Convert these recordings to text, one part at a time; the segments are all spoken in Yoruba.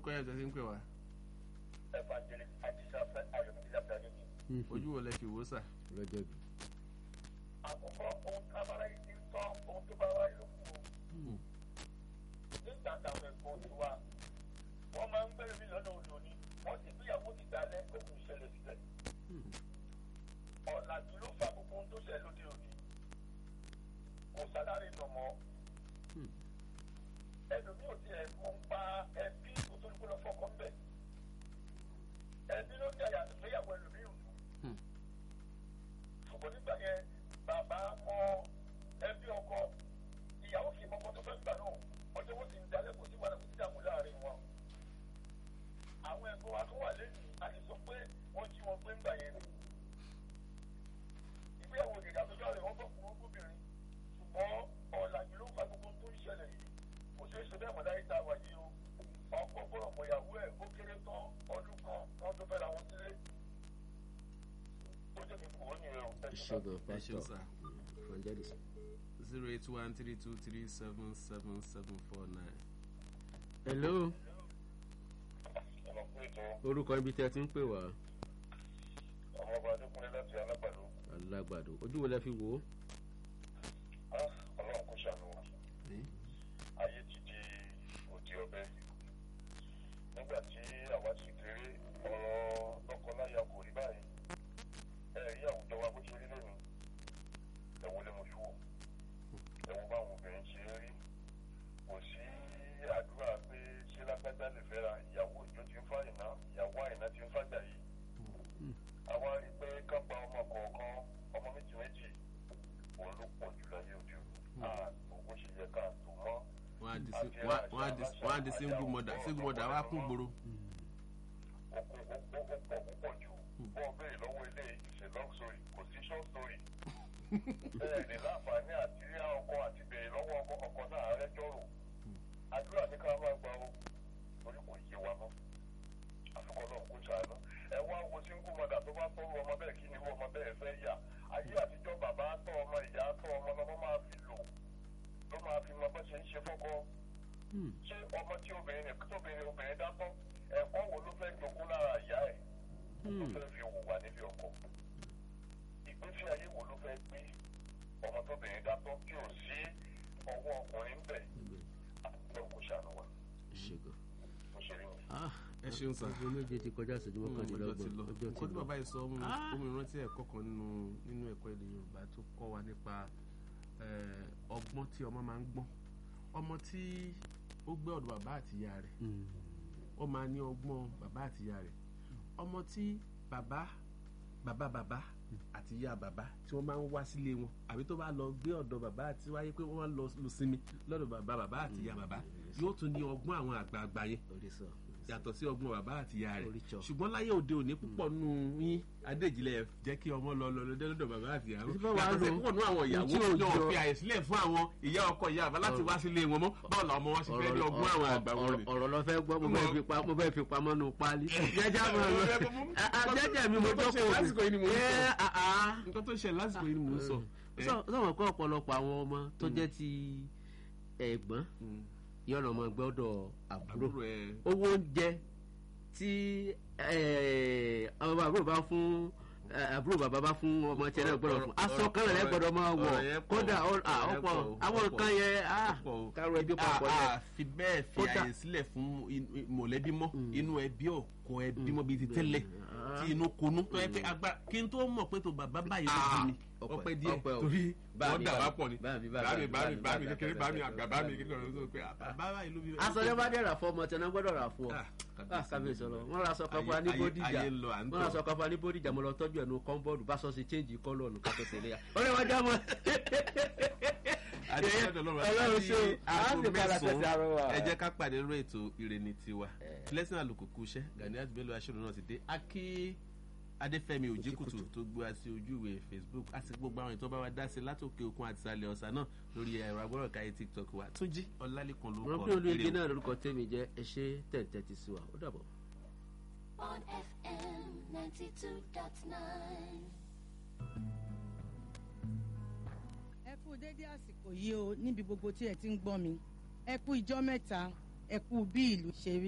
orúkọ yẹn tẹ̀sí ń pè wá evangelist ajísáfẹ́ ayọ̀mídìlá bíi ojú wo lẹ fi wò ó sà. lọ́jọ́ bí. àkọ́kọ́ ohun tí abala yìí ti ń tọ́ ohun tó bá wáyé ló kù o. nígbà táwọn ẹ̀gbọ́n ti wá wọ́n máa ń bẹ̀rẹ̀ mí lọ́nà òdo ni wọ́n ti gbéyàwó ti dalẹ̀ pé kò ṣẹlẹ̀ sílẹ̀. ọ̀làjú ló fa gbogbo ohun tó ṣẹlẹ̀ lóde òní. kò sálárì nà mọ́. ẹlòmíì ò tiẹ̀ mọ̀ ń pa ẹbí kó tó ní kó lọ fọkàn bẹ̀. ẹbí ló ń jàyà ìgbéyàwó ẹlòmíì ò dùn ṣùgbọ́n nígbà yẹn bàbá mọ ẹbí ọkọ ìyàwó kì í mọ ọkọ tó fẹ́ gbà náà ọjọ́ wọn sì ń dalẹ̀ kò sí wàhálà kò sí dààmú láàrin wọn. àwọn ẹ̀gbọ́n wa tó wà lẹ́yìn a lè sọ pé wọ́n jí wọn gbé ńgbà yẹn ni. ìgbéyàwó ìdìgbà tó jọ rẹ̀ wọ́n bọ̀ fún obìnrin ṣùgbọ́n ọ̀làjú ló fa gbogbo tó ń ṣẹlẹ̀ yìí kò ṣeé ṣe bẹ́ẹ̀ mọ̀ láyé tá a wà yìí o ọkọ gbọ́dọ̀ mọ̀ ìyàwó ẹ̀ ó kéré tán ọdún kan wọ́n tó fẹ́ ra wọn sílé ó jẹ́ kí n kò wọ́n nìyẹn o. ìṣègùn ẹ ṣeun pásítọ̀ sà evangelist. zero eight one three two three seven seven seven four nine. hello ọ̀nà fún ètò orúkọ ibi tí a ti ń pè wá ọmọọba adékúnlé láti alágbàdo alágbàdo ojú wo lẹ fi wò ó. ọlọ́run kò ṣàánú wa ayé ti di òdi ọbẹ̀ nígbà tí àwa ti kéré ọ̀rọ̀ lọ́kọláya kò rí báyìí ẹ rí àwùjọ wa bó ṣe rí lónìí ẹ̀wọ̀n lè mọ̀ ṣúwò ẹ̀wọ̀n báwọn obìnrin ṣe ń rí kò sí àdúrà pé ṣé lágbájá lè fẹ́ra ìyàwó ìjọ ti ń fa ìná ìyàwó àìná ti ń fàjà yìí àwa rí i pé ká gba ọmọ kọ̀ọ̀kan ọmọ méjì méjì òun ló pọ̀ jù láyé òde òní àtò bó ṣe yẹ ká tó mọ́ wọ́n á di sí- wọ́n á- wọ́n á di- wọ́n á di single mother single mother wá kún gbòòrò. ó kó ó ó ó pọ̀ púpọ̀ jù bọ́ọ̀ béèrè lọ́wọ́ ilé ìṣe long story kò sí short story bẹ́ẹ̀ ni láǹfààní àti rí ọkọ àti béèrè lọ́wọ́ ọkọ ọkọ náà rẹ́jọ́ rò àdúrà ní ká máa gba o torí kò yé wa mọ́ àfikọ́ náà kó ṣàánú ẹ wá wo single mother tó bá tọ́rọ ọmọ bẹ́ẹ̀ kí ni irú ọmọ bẹ́ẹ̀ fẹ́ yà ayé àtijọ́ bàbá tọ́ ọmọ ìyá tọ́ ọmọ lọ́mọ máa fi lò ló máa fi mọ bó ṣe ń ṣe fọ́kọ́ ṣé ọmọ tí obìnrin tóbìnrin obìnrin dátọ́ ẹ̀kọ́ wo ló fẹ́ jogún lára ìyá ẹ̀ ló fẹ́ fi hùwà níbi ọkọ ìgbésí ayé wo ló fẹ́ gbé ọmọ tóbìnrin dátọ́ tí ò sí ọwọ́ ọkùnrin bẹ̀ àti ọkọ̀ ṣàánú wa ìṣègùn. bó ṣe rí mi. ah ẹ ṣeun sà. ọjọ́ méje ti kọjá ìṣẹ́jú ọjọ́ ti mọ́kànlélọ́gbọ̀n lọ ọjọ́ ti nǹkan tí lọ. bàbá yìí sọ ọmọ mi rántí ẹ̀kọ́ kan nínú nínú ẹ̀kọ́ èdè yorùbá tó kọ́ wa nípa eh, ọgbọ́n tí ọmọ máa ń gbọ́n ọmọ tí ó gbé ọ̀dọ̀ bàbá àtìyá rẹ̀ Mm. ó máa ní ọgbọ́n bàbá àtìyá rẹ̀ ọmọ tí bàbá bàbá bàbá àti ìyá bàbá tí wọ́n máa ń wá sílé wọn àbí tó bá lọ gbé ọ̀dọ̀ bàbá àti wáyé pé wọ́n máa ń lọ lọ sinmi lọ́dọ̀ bàbá bàbá àti ìyá bàbá yóò tún ní ọgbọ́n àwọn àgbààgbà yẹn orí sọ. yàtọ̀ sí ọgbọ́n bàbá àti ìyá rẹ̀ Oríṣọ. ṣùgbọ́n láyé òde òní púpọ̀ nù yín adéjìlẹ̀ jẹ́ kí ọmọ lọ lọ lọ́dọ̀ lọ́dọ̀ bàbá àti ìyá Ṣé bá wàá yàtọ̀ sí lò? púpọ̀ nù àwọn ìyàwó Tí ò náà jọ- fi àyè sílẹ̀ fún àwọn ìyá ọkọ ìyá àbá láti wá sílé wọn mọ́ báwo làwọn ọmọ wọn ṣe fẹ́ ní ọgbọ́n àwọn àgbà wọn ni. ọ̀rọ̀ lọ fẹ́ gbọ́ mo bẹ́ẹ̀ fi pa mo bẹ́ẹ̀ fi pamọ́ nù páálí. jẹ́jẹ́ mo lọ jẹ́jẹ́ mi mo Nǹkan tó ṣe jókòó lásìkò yìí ni mò ń sọ. Ẹ́, ah, ah. nǹkan tó ṣe lásìkò yìí ni mò ń sọ. Sọ- sọ̀rọ̀ kọ́ ọ̀pọ̀lọpọ̀ àwọn ọmọ tó jẹ́ ti ẹ̀gbọ́n Mm. yọ̀nà ọmọ gbọ́dọ̀ àbúrò àbúrò ẹ owó oúnjẹ tí eh, ọmọ àbúrò bá fún eh, àbúrò bàbá bá fún ọmọ tiẹ̀ náà gbọ́dọ̀ fún aṣọ kan rẹ̀ gbọ́dọ̀ máa wọ̀ ọ̀rọ̀ yẹn pọ̀. kódà ó- ah, Ọ̀rọ̀ yẹn ọ̀pọ̀ pọ̀, àwọn ọ̀pọ̀. nǹkan yẹn ah, pọ̀ o. kárò ẹbí papọ̀ a yẹn. a fi bẹ́ẹ̀ fi Kódà- àyè sílẹ̀ fún in- in- mọ̀lẹ́bí mọ́ inú ẹbí ọkọ ẹbí mọ́ bíi ti tẹ́lẹ̀ tí inú konú tó yẹ pé agbára kí n tó mọ̀ pé tó bàbá báyìí ló bí mi ọpẹ́, ọpẹ́ díẹ̀ ọpẹ́ o. torí Bá wọ́n mi, dà bá wá mi, pọ̀ ni bá mi, bá mi, bámi bá bámi mi, bámi bá mi, kékeré bá bámi mi, àgbà bá mi, bámi kékeré ọ̀rọ̀ tó pé bàbá báyìí ló bí mi. aṣọ yẹn bá dẹ̀ rà fún ọmọ tí wọn gbọ́dọ̀ rà fún ọ Ah, ah kábíyèsí ọlọ wọn ra aṣọ kan fún wa ní Ayé- bódìjà ayé ń lọ, à ń wọn ra tọ̀. aṣọ kan fún wa ní bódìjà mo lọ tọ́jú ẹnu kọ́ńbọ́ọ̀dù bá sọ sí change kọ́lọ̀ ọ̀nù kátó tẹ̀lé ya ọ̀rẹ́ wọn já mọ́. Adéṣẹ́dọ̀ lọ́rùn Ọlọ́run àti ṣe o, a aago sì padà mẹ́sàn-án, tẹ̀sí àárọ̀ wa. ẹ jẹ́ ká pàdé lórí ètò ìrènì tiwa blessing àlùkùkù iṣẹ́ Ganiat Bello aṣọ́nù náà ti dé akí Adéfẹ́mi Òjìkùtù tó gbé wa sí ojú ìwé Facebook àti gbogbo àwọn ètò bá wa dá sí látòkè òkun àti ìsàlẹ̀ ọ̀sà náà lórí ẹ̀rọ agbọ́dọ̀ káyé TikTok wa Túnjí Ọlálékan ló wọn kọ pé olóyè ire o. náà lórúkọ tèmi jẹ́ ẹ ṣe tẹ̀tẹ̀ ti sí wa ó dàbọ̀. on FM 92.9. ẹ kú dédé àsìkò yìí o níbi gbogbo tí ẹ ti ń gbọ́ mi ẹ kú ìjọ́ mẹ́ta ẹ kú bí ìlú ṣe rí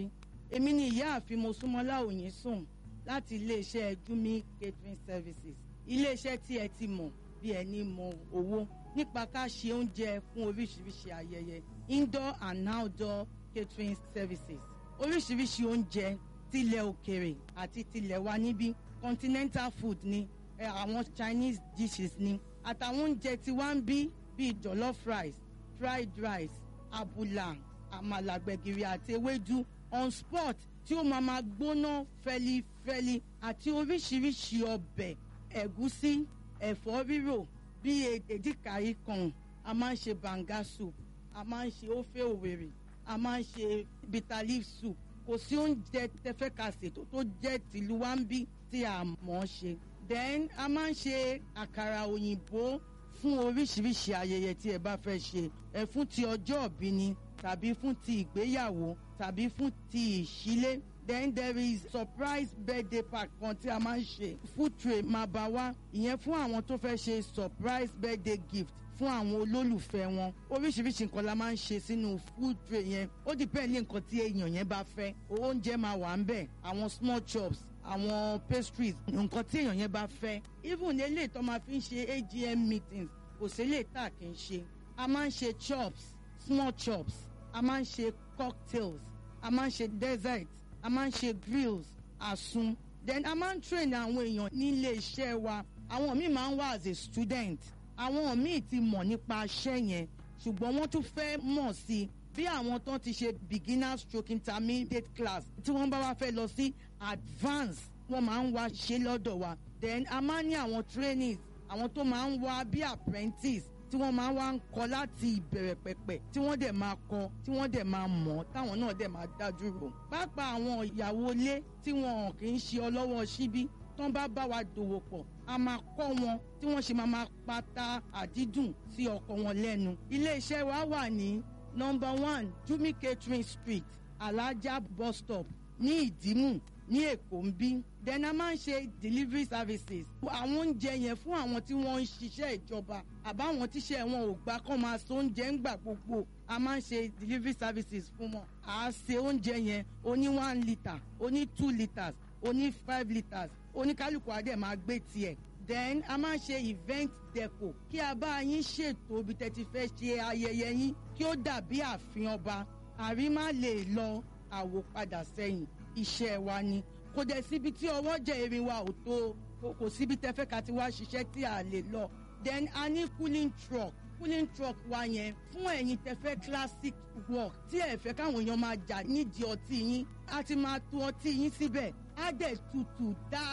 èmi ni ìyáàfin mosúnmọ́lá òyìn sùn láti iléeṣẹ́ jumi catering services iléeṣẹ́ tí ẹ ti mọ̀ bí ẹni mọ owó nípa ká ṣe oúnjẹ fún oríṣiríṣi ayẹyẹ indoor and outdoor catering services oríṣiríṣi oúnjẹ tilẹ̀ òkèrè àti tilẹ̀ wa níbí continental food ni ẹ, àwọn chinese dishes ni àtàwọn oúnjẹ tí wá ń bí bíi jollof rice fried rice abula àmàlà gbẹ̀gìrì àti ewédú on spot tí ó máa máa gbóná fẹlifẹli àti oríṣiríṣi ọbẹ̀ ẹ̀gúsí ẹ̀fọ́ rírò bíi èdìkàrí kan a máa ń ṣe banga soup a máa ń ṣe ofe òwèrè a máa ń ṣe bitter leaf soup kò sí oúnjẹ tẹfẹ́kàsè tó tó jẹ́ tìlú wa ń bí tí a mọ̀ ọ́ ṣe then a máa ń ṣe àkàrà òyìnbó fún oríṣiríṣi ayẹyẹ tí ẹ bá fẹ́ ṣe ẹ fún ti ọjọ́ òbí ni tàbí fún ti ìgbéyàwó tàbí fún ti ìṣílé then there is surprise birthday party kan tí a máa ń ṣe food tray máa bá wá ìyẹn fún àwọn tó fẹ́ ṣe surprise birthday gift fún àwọn olólùfẹ́ wọn oríṣiríṣi nǹkan la máa ń ṣe sínú food tray yẹn ó depend ní nǹkan tí èèyàn yẹn bá fẹ́ oúnjẹ máa wà ń bẹ̀ àwọn small chops àwọn pastries nǹkan tí èèyàn yẹn bá fẹ́ even eléyìí tó máa fi ń ṣe agm meetings kò sí eléyìí tá a kì í ṣe a máa ń ṣe chops small chops a máa ń ṣe cocktails a máa ń ṣe dessert a máa ń ṣe grills àsun then a máa ń train àwọn èèyàn nílé iṣẹ́ wa àwọn míì máa ń wá as a student àwọn míì ti mọ̀ nípa iṣẹ́ yẹn ṣùgbọ́n wọ́n tún fẹ́ mọ̀ sí i bí àwọn tó ti ṣe beginner stroke intermediate class tí wọ́n bá wá fẹ́ lọ sí advance wọ́n máa ń wá ṣe lọ́dọ̀ wa then a máa ń ní àwọn trainees àwọn tó máa ń wá bí apprentice tí wọ́n máa ń wá ń kọ láti ìbẹ̀rẹ̀ pẹ̀pẹ̀ tí wọ́n dẹ̀ máa kọ tí wọ́n dẹ̀ máa mọ̀ táwọn náà dẹ̀ máa dájú rò pàápàá àwọn ìyàwó ilé tí wọn kì í ṣe ọlọ́wọ́ síbí tán bá bá wa dòwò pọ̀ a máa kọ́ wọn tí wọ́n ṣe máa máa pata àdídùn sí ọkọ wọn lẹ́nu iléeṣẹ́ wa wà ní number one jumi catering street alaja bus stop ní ìdímù ní èkó ń bí then a máa ń ṣe delivery services àwọn oúnjẹ yẹn fún àwọn tí wọ́n ń ṣiṣẹ́ ìjọba àbáwọn tíṣẹ́ wọn ò gbà kán máa so oúnjẹ ń gbà gbogbo a máa ń ṣe delivery services fún wọn à á ṣe oúnjẹ yẹn oní one litre oní two litres oní five litres oníkálukú adé máa gbé tiẹ̀ then a máa ń ṣe event deco kí a bá yín ṣètò ibi tẹ́ ti fẹ́ ṣe ayẹyẹ yín kí ó dàbí ààfin ọba àrí má lè lọ àwòpadà sẹ́yìn iṣẹ́ wa ni kò dẹ̀ síbi tí ọwọ́ jẹ́ erin wa ò tó kò- kò síbi tẹ́ fẹ́ ká ti wá ṣiṣẹ́ tí a lè lọ then a ní cooling truck cooling truck wa yẹn fún ẹ̀yin tẹ́ fẹ́ classic work tí ẹ fẹ́ káwọn èèyàn máa jà nídìí ọtí yín a ti máa tu ọtí yín síbẹ̀ á dẹ̀ tutù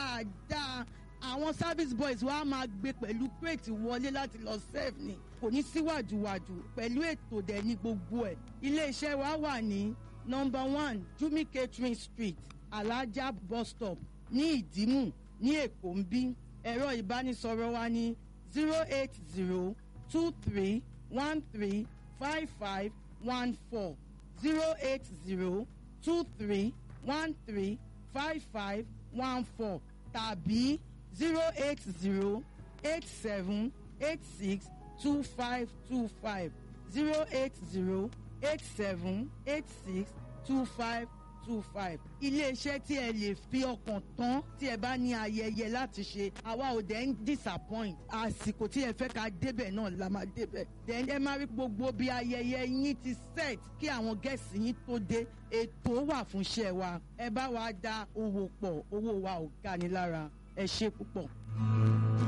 dáadáa àwọn service boys wa máa gbé pẹ̀lú crate wọlé láti lọ serve ni kò ní síwájúwájú pẹ̀lú ètò dẹ̀ ní gbogbo ẹ̀ iléeṣẹ́ wa wà ní number one jumi catering street alaja bus stop ní ìdímù ní èkó ń bí ẹ̀rọ ìbánisọ̀rọ̀ wa ní zero eight zero two three one three five five one four zero eight zero two three one three five five one four tàbí zero eight zero eight seven eight six two five two five zero eight zero eight seven eight six two five two five. iléeṣẹ́ tí ẹ lè fi ọkàn tán tí ẹ bá ní ayẹyẹ láti ṣe àwa ò dẹ̀ ń disappoint àsìkò tí ẹ fẹ́ ká débẹ̀ náà la máa débẹ̀ then ẹ máa rí gbogbo bí ayẹyẹ yín ti set kí àwọn gẹ̀ẹ́sì yín tó dé ètò wà fún iṣẹ́ wa ẹ bá wa da owó pọ̀ owó wa ò ga ni lára ẹ ṣe púpọ̀.